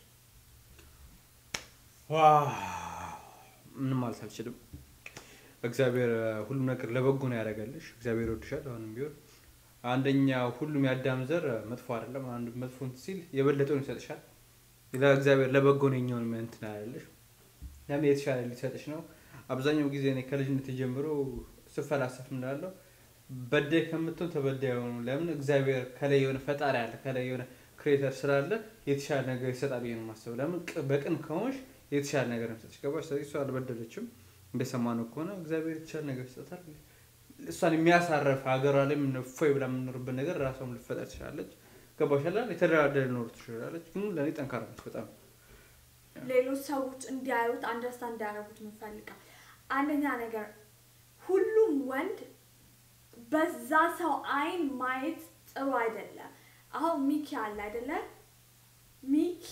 ዋው ምንም ማለት አልችልም። እግዚአብሔር ሁሉም ነገር ለበጎ ነው ያደረገልሽ። እግዚአብሔር ይወድሻል። አሁንም ቢሆን አንደኛ ሁሉም የአዳም ዘር መጥፎ አይደለም። አንዱ መጥፎ እንትን ሲል የበለጠውን ይሰጥሻል። ለእግዚአብሔር ለበጎ ነው የኛውን እንትን ያለሽ ለምን የተሻለ ሊሰጥሽ ነው። አብዛኛው ጊዜ እኔ ከልጅነት ጀምሮ ስፈላሰፍ ምናለው በዳይ ከምትሆን ተበዳይ ሆኑ። ለምን እግዚአብሔር ከላይ የሆነ ፈጣሪ አለ፣ ከላይ የሆነ ክሬተር ስላለ የተሻለ ነገር ይሰጣል ብዬ ነው የማስበው። ለምን ቅ- በቅን ከሆንሽ የተሻለ ነገር ነው የሚሰጥሽ። ገባሽ? ስለዚህ እሷ አልበደለችም። እንደሰማነው ከሆነ እግዚአብሔር የተሻለ ነገር ይሰጣል። እሷን የሚያሳረፍ ሀገሯ ላይ ምን እፎይ ብላ የምኖርበት ነገር ራሷም ልፈጠር ትችላለች። ገባሽ? አላ የተደራደረ ኖር ትችላለች። ግን ለእኔ ጠንካራ ነች በጣም ሌሎች ሰዎች እንዲያዩት አንደርስታንድ እንዲያደርጉት የምንፈልገው አንደኛ ነገር ሁሉም ወንድ በዛ ሰው አይን ማየት ጥሩ አይደለም። አሁን ሚኪ አለ አይደለ? ሚኪ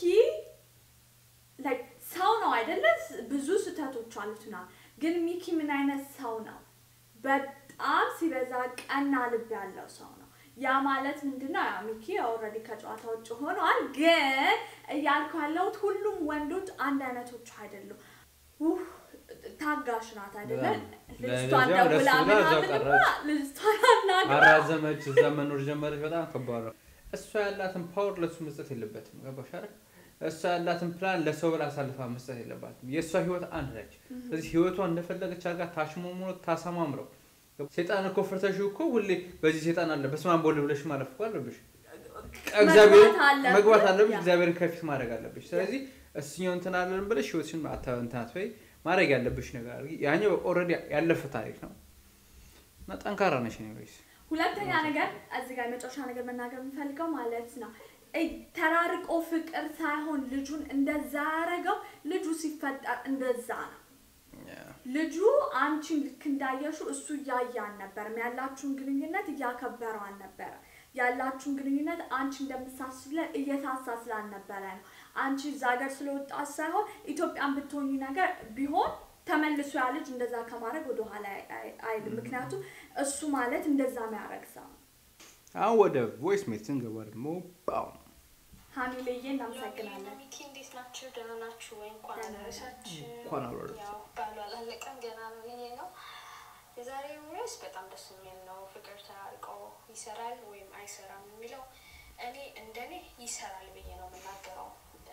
like ሰው ነው አይደለ? ብዙ ስህተቶች አሉት ና ግን ሚኪ ምን አይነት ሰው ነው? በጣም ሲበዛ ቀና ልብ ያለው ሰው ነው። ያ ማለት ምንድነው? ያው ሚኪ ኦልሬዲ ከጨዋታ ውጭ ሆኗል። ግን እያልኩ ያለሁት ሁሉም ወንዶች አንድ አይነቶች አይደሉም። ውህ ታጋሽ ናት አይደለ? በጣም። ልጅቷን ለዚያው ደውላ ደስ ብላ እዛው ምናምንማ ቀረች። ልጅቷን አናግራ አራዘመች፣ እዛ መኖር ጀመረች። በጣም ከባድ ነው። እሷ ያላትን ፓወር ለእሱ መስጠት የለበትም። ገባሽ አይደል? እሷ ያላትን ፕላን ለሰው ብላ አሳልፋ መስጠት የለባትም። የእሷ ህይወት አንድ ነች። ስለዚህ ህይወቷን እንደፈለገች አድርጋ ታሽሞሙኖ ታሰማምረው። ሴጣን እኮ ፍርተሽ እኮ ሁሌ በዚህ ሴጣን አለ በስመ አብ ወልድ ብለሽ ማለፍ እኮ አለብሽ። እግዚአብሔር አለብህ። መግባት አለብሽ። ያ። እግዚአብሔርን ከፊት ማድረግ አለብሽ። ስለዚህ እስኛው እንትን አለን ብለሽ ህይወትሽን አታ- እንትን አትበይ። ማድረግ ያለብሽ ነገር አድርጊ። ያኛው ኦልሬዲ ያለፈ ታሪክ ነው እና ጠንካራ ነሽ ነው ወይስ ሁለተኛ ነገር እዚህ ጋር የመጨረሻ ነገር መናገር የምፈልገው ማለት ነው እ- ተራርቆ ፍቅር ሳይሆን ልጁን እንደዛ ያደረገው ልጁ ሲፈጠር እንደዛ ነው። ልጁ አንቺን ልክ እንዳየሹ እሱ እያየ አልነበረም። ያላችሁን ግንኙነት እያከበረው አልነበረ። ያላችሁን ግንኙነት አንቺ እንደምሳስብለት እየሳሳ ስላልነበረ ነው። አንቺ እዛ ሀገር ስለወጣች ሳይሆን ኢትዮጵያን ብትሆኝ ነገር ቢሆን ተመልሶ ያ ልጅ እንደዛ ከማድረግ ወደኋላ አይ- አይ- አይልም። ምክንያቱም እሱ ማለት እንደዛ የሚያደርግ ሰው ነው። አሁን ወደ ቮይስ ሜት ስንገባ ደግሞ ባው ሀሚልዬ እናመሰግናለን። ሚኪ እንዴት ናችሁ? ደህና ናችሁ ወይ? እንኳን ደህና ነን። አደረሳችሁ። እንኳን አብሮ አደረሰን። ያው ባሉ አላለቀም ገና ነው ብዬ ነው። የዛሬው ርዕስ በጣም ደስ የሚል ነው። ፍቅር ተራርቆ ይሰራል ወይም አይሰራም የሚለው እኔ እንደኔ ይሰራል ብዬ ነው የምናገረው። እ፣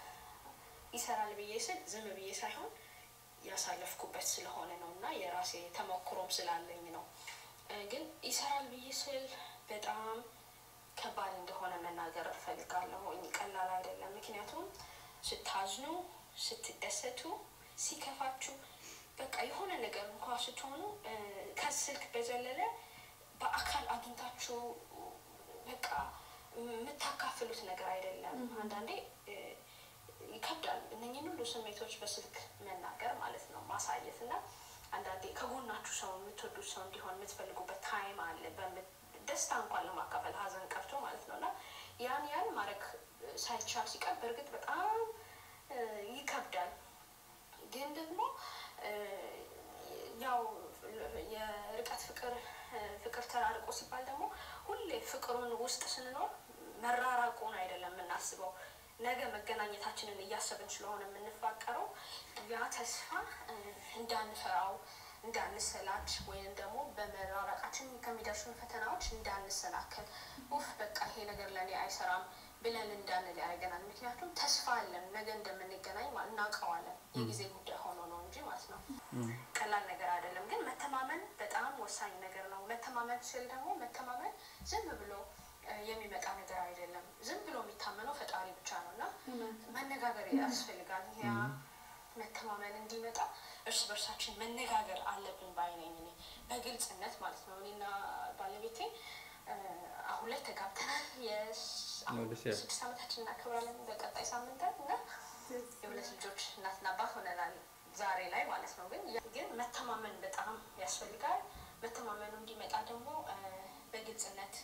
ይሰራል ብዬ ስል ዝም ብዬ ሳይሆን ያሳለፍኩበት ስለሆነ ነው እና የራሴ ተሞክሮም ስላለኝ ነው። እ፣ ግን ይሰራል ብዬ ስል በጣም ከባድ እንደሆነ መናገር እፈልጋለሁ። ቀላል አይደለም። ምክንያቱም ስታዝኑ፣ ስትደሰቱ፣ ሲከፋችሁ በቃ የሆነ ነገር እንኳ ስትሆኑ እ፣ ከስልክ በዘለለ በአካል አግኝታችሁ በቃ የምታካፍሉት ነገር አይደለም። አንዳንዴ እ፣ ይከብዳል እነኝህን ሁሉ ስሜቶች በስልክ መናገር ማለት ነው ማሳየት እና አንዳንዴ ከጎናችሁ ሰው የምትወዱት ሰው እንዲሆን የምትፈልጉበት ታይም አለ። በምት- ደስታ እንኳን ለማካፈል ሀዘን ቀርቶ ማለት ነው እና ያን ያን ማድረግ ሳይቻል ሲቀር በእርግጥ በጣም እ፣ ይከብዳል። ግን ደግሞ እ፣ ያው የርቀት ፍቅር እ፣ ፍቅር ተራርቆ ሲባል ደግሞ ሁሌ ፍቅሩን ውስጥ ስንኖር መራራቁን አይደለም የምናስበው ነገ መገናኘታችንን እያሰብን ስለሆነ የምንፋቀረው ያ ተስፋ እ፣ እንዳንፈራው እንዳንሰላች ወይም ደግሞ በመራራቃችን ከሚደርሱን ፈተናዎች እንዳንሰናከል ውፍ በቃ ይሄ ነገር ለእኔ አይሰራም ብለን እንዳንል ያደርገናል። ምክንያቱም ተስፋ አለን ነገ እንደምንገናኝ ማ- እናውቀዋለን። የጊዜ ጉዳይ ሆኖ ነው እንጂ ማለት ነው። ቀላል ነገር አይደለም። ግን መተማመን በጣም ወሳኝ ነገር ነው። መተማመን ስል ደግሞ መተማመን ዝም ብሎ እ፣ የሚመጣ ነገር አይደለም። ዝም ብሎ የሚታመነው ፈጣሪ ብቻ ነው እና መነጋገር ያስፈልጋል። ያ መተማመን እንዲመጣ እርስ በርሳችን መነጋገር አለብን ባይ ነኝ እኔ በግልጽነት ማለት ነው። እኔና ባለቤቴ እ፣ አሁን ላይ ተጋብተናል። የስ- አሁን ደስ ይላል። ስድስት ዓመታችን እናከብራለን በቀጣይ ሳምንታት እና የሁለት ልጆች እናትና አባት ሆነናል ዛሬ ላይ ማለት ነው። ግን ግን መተማመን በጣም ያስፈልጋል። መተማመኑ እንዲመጣ ደግሞ እ፣ በግልጽነት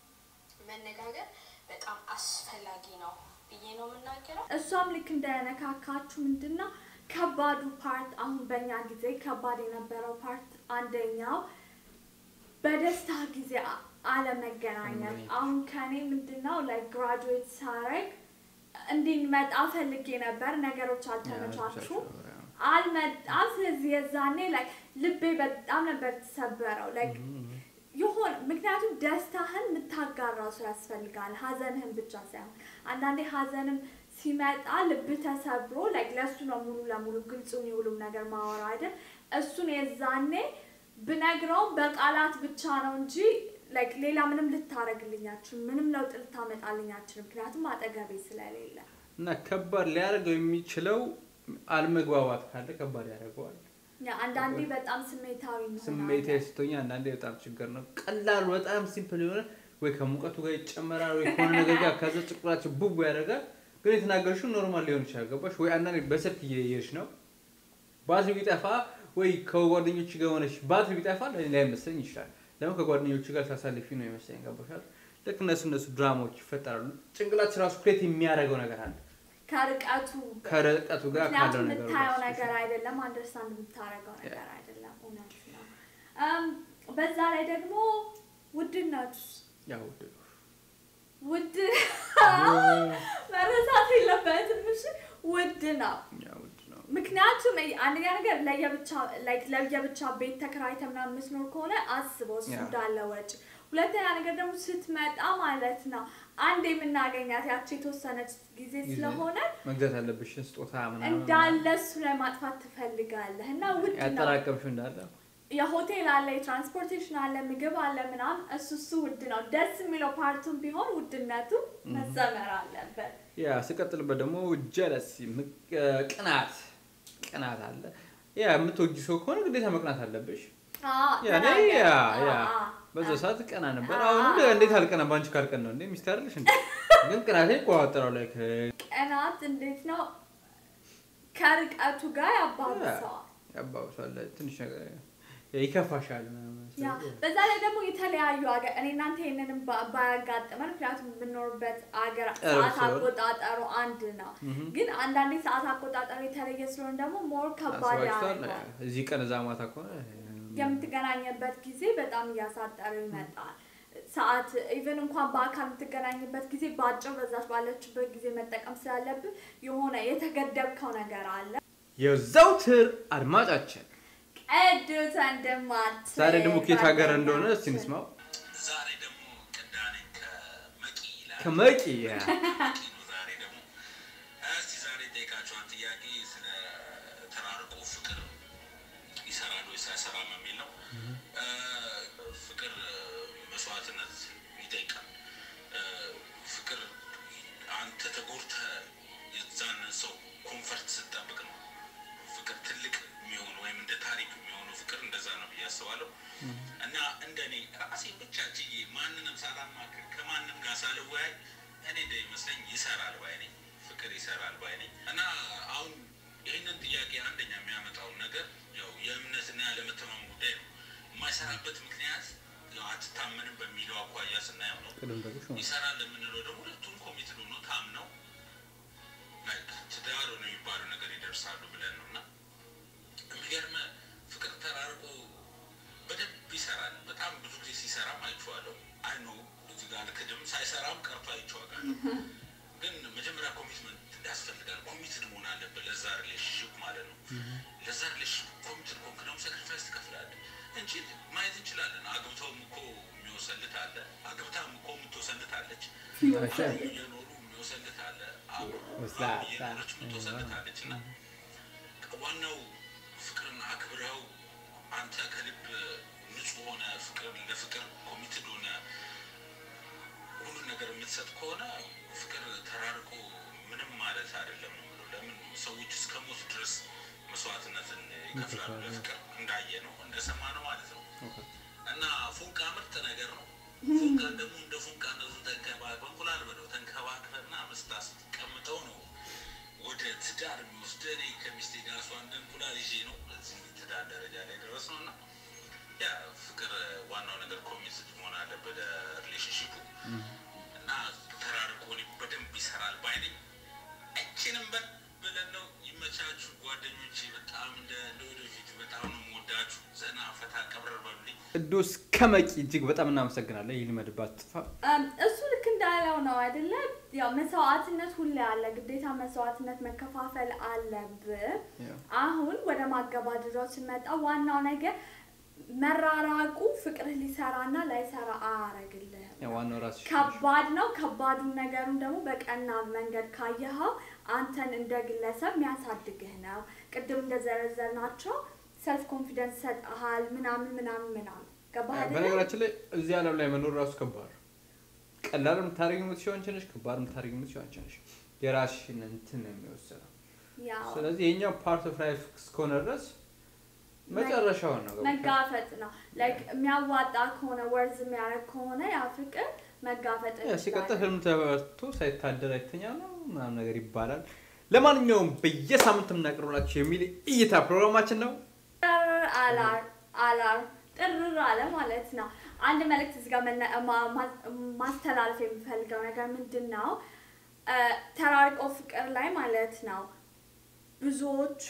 መነጋገር በጣም አስፈላጊ ነው ብዬ ነው የምናገረው። እሷም ልክ እንደነካካችሁ ምንድን ነው ከባዱ ፓርት አሁን በእኛ ጊዜ ከባድ የነበረው ፓርት አንደኛው በደስታ ጊዜ አ- አለመገናኘት። አለመገናኘት። አሁን ከኔ ምንድን ነው ላይ ግራጁዌት ሳረግ እንዲመጣ ፈልጌ ነበር፣ ነገሮች አልተመቻቹም። አልመጣም። ስለዚህ የዛኔ ላይ ልቤ በጣም ነበር ተሰበረው። ላይ የሆነ ምክንያቱም ደስታህን የምታጋራው ሰው ያስፈልጋል፣ ሀዘንህን ብቻ ሳይሆን አንዳንዴ ሀዘንም ሲመጣ ልብ ተሰብሮ ላይክ ለእሱ ነው ሙሉ ለሙሉ ግልጹን የሁሉም ነገር ማወራ አይደል። እሱን የዛኔ ብነግረውም በቃላት ብቻ ነው እንጂ ላይክ ሌላ ምንም ልታረግልኛችን ምንም ለውጥ ልታመጣልኛችን ምክንያቱም አጠገቤ ስለሌለ እና ከባድ ሊያደርገው የሚችለው አለመግባባት ካለ ከባድ ያደርገዋል። ያ አንዳንዴ በጣም ስሜታዊ ስሜት እንሆናለን። ስትሆኝ አንዳንዴ በጣም ችግር ነው። ቀላሉ በጣም ሲምፕል የሆነ ወይ ከሙቀቱ ጋር ይጨመራል ወይ ከሆነ ነገር ጋር ከዛ ጭቁላቸው ቡቡ ያደርጋል። ግን የተናገርሽው ኖርማል ሊሆን ይችላል። ገባሽ ወይ? አንዳንዴ በስልክ እየሄድሽ ነው ባትሪ ቢጠፋ ወይ ከጓደኞች ጋር ሆነሽ ባትሪ ቢጠፋ ላይመስለኝ ይችላል። ለምን ከጓደኞች ጋር ሳሳልፊ ነው ይመስለኝ። ገባሻል? ልክ እነሱ እነሱ ድራማዎች ይፈጠራሉ። ጭንቅላትሽ ራሱ ክሬት የሚያደርገው ነገር አለ ከርቀቱ ከርቀቱ ጋር ካለው ምክንያቱም ነገር የምታየው ጋር ነገር አይደለም፣ አንደርስታንድ የምታደርገው ነገር አይደለም። እውነት ነው። እም፣ በዛ ላይ ደግሞ ውድነቱ ያው ውድ ነው። ውድ መረሳት የለበትም። እሺ ውድ ነው። ያው ውድ ነው። ምክንያቱም አንደኛ ነገር ለየብቻ ላይክ ለየብቻ ቤት ተከራይተ ምናምን የምትኖር ከሆነ አስበው እሱ ያ። እንዳለ ወጪ። ሁለተኛ ነገር ደግሞ ስትመጣ ማለት ነው አንድ የምናገኛት ያቺ የተወሰነች ጊዜ ጊዜ ስለሆነ መግዛት ያለብሽን ስጦታ ምናምን እንዳለ እሱ ላይ ማጥፋት ትፈልጋለህ እና ውድ ነው። ያጠራቀምሽው እንዳለ የሆቴል አለ፣ የትራንስፖርቴሽን አለ፣ ምግብ አለ ምናምን እሱ እሱ ውድ ነው። ደስ የሚለው ፓርቱን ቢሆን ውድነቱ መሰመር አለበት። ያ ስቀጥልበት ደግሞ ጀለስ ቅናት ቅናት አለ። ያ የምትወጂ ሰው ከሆነ ግዴታ መቅናት አለብሽ። አዎ፣ ያ እኔ ተናገር። ያ ያ አዎ፣ አዎ። በዛ ሰዓት ቀና ነበር። አዎ። አሁን እንደ- እንዴት አልቀና በአንቺ ካልቀን ነው እንዴ ሚስት አይደለሽ እንዴ? ግን ቅናቴ ቆጣጠረው ላይ ቀናት እንዴት ነው ከርቀቱ ጋር ያባብሰዋል። ያባብሳል ትንሽ ነገር ይከፋሻል ምናምን። ያ በዛ ላይ ደግሞ የተለያዩ ሀገር እኔ እናንተ ይህንንም ባ- ባያጋጥመን ምክንያቱም የምንኖርበት ሀገር ቅርብ ሰዓት ስለሆነ። አቆጣጠሩ አንድ ነው። ግን አንዳንዴ ሰዓት አቆጣጠሩ የተለየ ስለሆነ ደግሞ ሞር ከባድ አስባችኋል? ያደርገዋል። እዚህ ቀን እዛ ማታ ከሆነ የምትገናኝበት ጊዜ በጣም እያሳጠረው ይመጣል። ሰዓት ኢቨን እንኳን በአካል የምትገናኝበት ጊዜ በአጭር በዛች ባለችበት ጊዜ መጠቀም ስላለብህ የሆነ የተገደብከው ነገር አለ። የዘውትር አድማጫችን ቅዱስ ወንድማችን ዛሬ ደግሞ ከየት ሀገር ጓደኛችን። እንደሆነ እስቲ እንስማው። ዛሬ ደግሞ ቅዳሜ ከመቂ ይላል። ከመቂ ያ መቂ ነው ዛሬ ደግሞ። እስቲ ዛሬ ጠይቃችኋን ጥያቄ ስለ ተራርቆ ፍቅር ይሰራል ወይስ አይሰራም የሚል ነው። እ፣ ፍቅር መስዋዕትነት ይጠይቃል። እ፣ ፍቅር አንተ ተጎድተህ የዛን ሰው ኮንፈርት ስትጠብቅ ነው ፍቅር ትልቅ የሚሆኑ ወይም እንደ ታሪክ የሚሆኑ ፍቅር እንደዛ ነው ብዬ አስባለሁ። እና እንደኔ ራሴን ብቻ ችዬ ማንንም ሳላማክር ከማንም ጋር ሳልወያይ እኔ እንደሚመስለኝ ይሰራል ባይ ነኝ። ፍቅር ይሰራል ባይ ነኝ። እና አሁን ይህንን ጥያቄ አንደኛ የሚያመጣውን ነገር ያው የእምነትና ያለመተማመን ጉዳይ ነው። የማይሰራበት ምክንያት ያው አትታመንም በሚለው አኳያ ስናየው ነው። ቅድም ጠቅሽ ይሰራል የምንለው ደግሞ ሁለቱም ኮሚትድ ሆኖ ታምነው ላይክ ትዳር ነው የሚባለው ነገር ይደርሳሉ ብለን ነው እና የሚገርመ ፍቅር ተራርቆ በደንብ ይሰራል። በጣም ብዙ ጊዜ ሲሰራም አይቼዋለሁ። አይ ኖ እዚህ ጋር ልክድም ሳይሰራም ቀርቶ አይቼዋለሁ። ግን መጀመሪያ ኮሚትመንት ያስፈልጋል። ኮሚትድ መሆን አለብህ ለዛ ሪሌሽንሽፕ ማለት ነው። ለዛ ሪሌሽንሽፕ ኮሚትድ ከሆንክ ደግሞ ሳክሪፋይስ ትከፍላለህ እንጂ ማየት እንችላለን። አግብተውም እኮ የሚወሰልት አለ፣ አግብታም እኮ የምትወሰልት አለች፣ እየኖሩ የሚወሰልት አለ፣ አብሮ ወስላታ። እየኖረች የምትወሰልት አለች እና ዋናው ፍቅርን አክብረው አንተ ከልብ ንጹህ ሆነ ፍቅር ለፍቅር ኮሚትድ ሆነ ሁሉን ነገር የምትሰጥ ከሆነ ፍቅር ተራርቆ ምንም ማለት አይደለም ነው የምለው። ለምን ሰዎች እስከ ሞት ድረስ መስዋዕትነትን ይከፍላሉ ለፍቅር እንዳየ ነው እንደሰማ ነው ማለት ነው። እና ፎንቃ ምርጥ ነገር ነው። ፎንቃ ደግሞ እንደ ፎንቃነቱን ተንከባክበህ እንቁላል በለው ተንከባክበና መስታ ስትቀምጠው ነው ወደ ትዳር የሚወስደህ። እኔ ከሚስቴ ጋር እሷ እንደ እንቁላል ይዤ ነው እዚህ ትዳር ደረጃ ላይ ደረስ ነው እና ያ ፍቅር ዋናው ነገር ኮሚትድ መሆን አለበት ለሪሌሽንሽፑ እና ተራርቆ እኔ በደንብ ይሰራል ባይነኝ እችንም በል ብለን ነው ይመቻችሁ ጓደኞቼ። በጣም እንደ ለወደፊቱ በጣም ነው የምወዳችሁ። ዘና ፈታ ቀብረር በሉልኝ። ቅዱስ ከመቂ እጅግ በጣም እናመሰግናለን። ይልመድባት ጥፋ እም፣ እሱ ልክ እንዳለው ነው አይደለ? ያው መስዋዕትነት ሁሌ አለ፣ ግዴታ መስዋዕትነት መከፋፈል አለብህ። ያው አሁን ወደ ማገባደጃው ስንመጣ ዋናው ነገር መራራቁ ፍቅርህ ሊሰራና ላይሰራ አያረግልህም። ያው ዋናው ራስሽ ከባድ ነው። ከባዱን ነገሩን ደግሞ በቀና መንገድ ካየኸው አንተን እንደ ግለሰብ የሚያሳድግህ ነው። ቅድም እንደዘረዘርናቸው ሰልፍ ኮንፊደንስ ሰጥሃል ምናምን ምናምን ምናምን ገባህ አይደለ? በነገራችን ላይ እዚህ ዓለም ላይ መኖር ራሱ ከባድ ነው። ቀላል የምታደርጊ የምትችይው አንቺ ነሽ፣ ከባድ የምታደርጊ የምትችይው አንቺ ነሽ። የራስሽን እንትን ነው የሚወስነው። ያው ስለዚህ የኛው ፓርት ኦፍ ላይፍ እስከሆነ ድረስ መጨረሻውን ነው ገብቶሻል? መጋፈጥ ነው። ላይክ የሚያዋጣ ከሆነ ወርዝ የሚያደርግ ከሆነ ያ ፍቅር መጋፈጥ ያ ሲቀጥል እንችላለን። ህልም ተበርቶ ሳይታደር አይተኛ ነው ምናምን ነገር ይባላል። ለማንኛውም በየሳምንት የምናቀርብላችሁ የሚል እይታ ፕሮግራማችን ነው። ጥር አላር አላር ጥርር አለ ማለት ነው። አንድ መልእክት እዚህ ጋር መነ- ማ- ማ- ማስተላለፍ የሚፈልገው ነገር ምንድን ነው? እ፣ ተራርቀው ፍቅር ላይ ማለት ነው ብዙዎቹ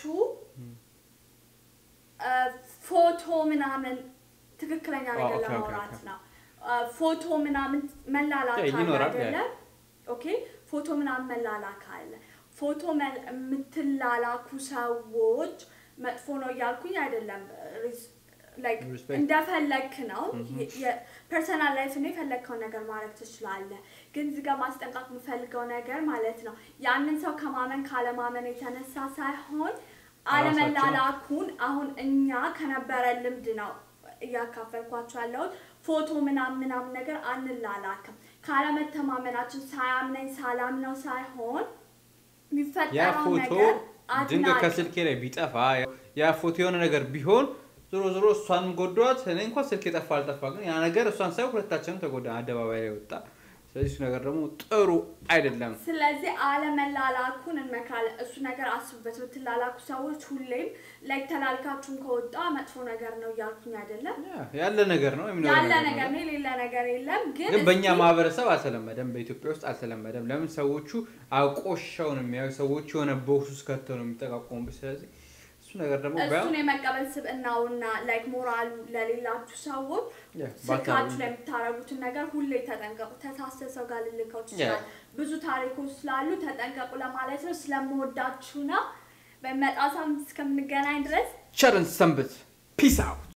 እ፣ ፎቶ ምናምን ትክክለኛ አዎ፣ ነገር ኦኬ፣ ኦኬ፣ ለማውራት ኦኬ። ነው። እ፣ ፎቶ ምናምን መላላክ ያ አለ ይኖራል፣ ያ። አይደለ? ኦኬ ፎቶ ምናምን መላላክ አለ። ፎቶ መል- የምትላላኩ ሰዎች መጥፎ ነው እያልኩኝ አይደለም። ሪስ- like Respect. እንደፈለግክ ነው። ፐርሰናል ላይፍ ነው የፈለግከውን ነገር ማድረግ ትችላለህ። ግን እዚህ ጋር ማስጠንቀቅ የምፈልገው ነገር ማለት ነው ያንን ሰው ከማመን ካለማመን የተነሳ ሳይሆን አለመላላኩን አሁን እኛ ከነበረ ልምድ ነው እያካፈልኳቸው ያለሁት። ፎቶ ምናምን ምናምን ነገር አንላላክም ካለመተማመናችን ሳያምነኝ ሳላምነው ሳይሆን ያ የሚፈጠረው ፎቶ ነገር ድንገት አድናቂ ከስልኬ ላይ ቢጠፋ ያ ፎቶ የሆነ ነገር ቢሆን ዞሮ ዞሮ እሷንም ጎዷት። እኔ እንኳን ስልክ የጠፋ አልጠፋ፣ ግን ያ ነገር እሷን ሳይሆን ሁለታችንም ተጎዳ፣ አደባባይ ላይ ወጣ። ስለዚህ እሱ ነገር ደግሞ ጥሩ አይደለም። ስለዚህ አለመላላኩን እንመክራለን። እሱ ነገር አስቡበት። የምትላላኩ ሰዎች ሁሌም ላይ ተላልካችሁም ከወጣ መጥፎ ነገር ነው እያልኩኝ አይደለም። ያ ያለ ነገር ነው የሚኖር ያለ ነገር ነገር ነው። ነው፣ የሌለ ነገር የለም። ግን ግን በእኛ እስኪ ማህበረሰብ አልተለመደም፣ በኢትዮጵያ ውስጥ አልተለመደም። ለምን ሰዎቹ አቆሻው ነው የሚያዩ፣ ሰዎቹ የሆነ ቦክስ ውስጥ ከተው ነው የሚጠቃቆሙበት። ስለዚህ እሱ ነገር ደግሞ ቢያንስ እሱን የመቀበል ስብዕናውና ላይክ ሞራሉ ለሌላችሁ ሰዎች ያ ስልካችሁ ባታ- ላይ የምታደርጉትን ነገር ሁሌ ተጠንቀቁ። ተሳስተ ሰው ጋር ልልከው ያ ትችላል። ብዙ ታሪኮች ስላሉ ተጠንቀቁ ለማለት ነው። ስለምወዳችሁ ነው። በመጣ ሳምንት እስከምንገናኝ ድረስ ቸርን ሰንብት። ፒስ አውት